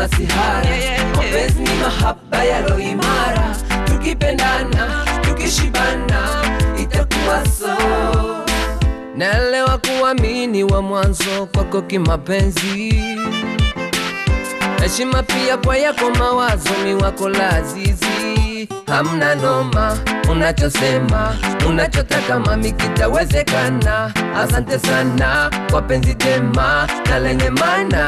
masihara mapenzi ni mahaba yalo imara tukipendana tukishibana itakuwa so naelewa kuamini wa mwanzo kwako kimapenzi heshima pia kwa yako mawazo mi wako lazizi hamna noma unachosema unachotaka mami kitawezekana asante sana kwa penzi jema na lenye mana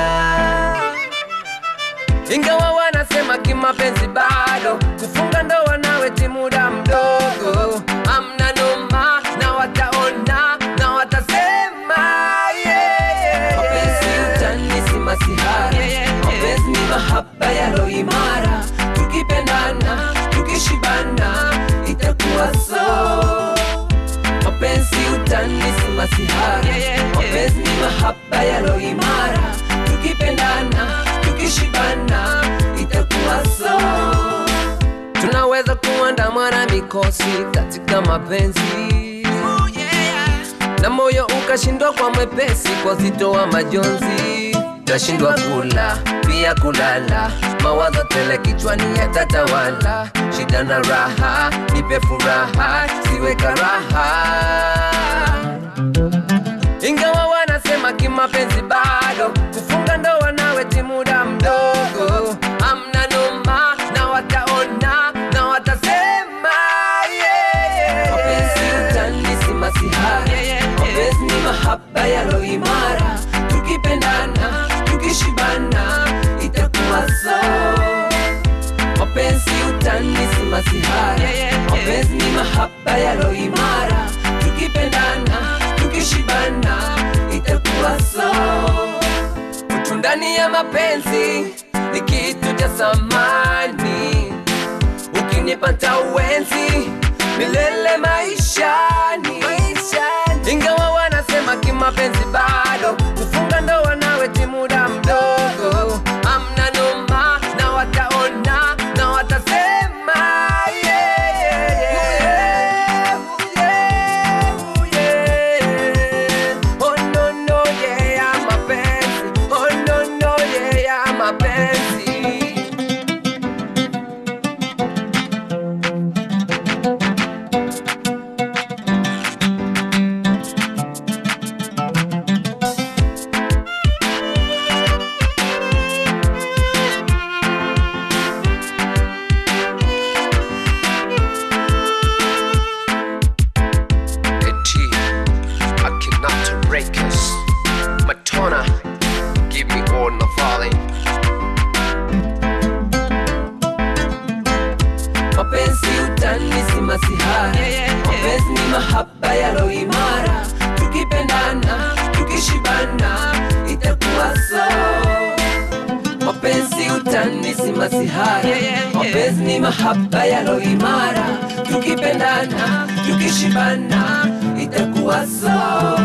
ingawa wanasema kimapenzi bado kufunga ndoa nawe ti muda mdogo amna noma na wataona na watasema yeah. mapenzi utani si masihara mapenzi ni mahaba yalo imara tukipendana tukishibana itakuwa so mapenzi utani si masihara mapenzi ni mahaba yalo imara tukipendana tukishibana itakuwa so tunaweza kuandamwa na mikosi katika mapenzi na moyo ukashindwa kwa mwepesi kwa zito wa majonzi tashindwa kula pia kulala mawazo tele kichwani yatatawala shida na raha nipe furaha siwe karaha ingawa wanasema kimapenzi bado kufunga ndoa nawe ti muda mdogo amna noma na wataona na watasema yeah. mapenzi utani si masihara mapenzi ni mahaba yalo imara tukipendana tukishibana itakuwa so mapenzi utani si masihara mapenzi ni mahaba yalo imara tukipendana tukishibana itakuwa so utu ndani ya mapenzi ni kitu cha samani ukinipata uwenzi milele maishani ingawa wanasema kimapenzi bado kufunga ndoa nawe ti muda mdogo amna noma na wataona na watasema yeah, yeah, yeah. Yeah, yeah. Oh, no, no, yeah, mapenzi. Oh, no, no, yeah, mapenzi. Eti, Akhenaten Records, Matona, give me all Navali. mapenzi utani si masihara mapenzi ni mahaba yalo imara tukipendana tukishibana itakuwa so mapenzi utani si masihara mapenzi ni mahaba yalo imara tukipendana tukishibana itakuwa so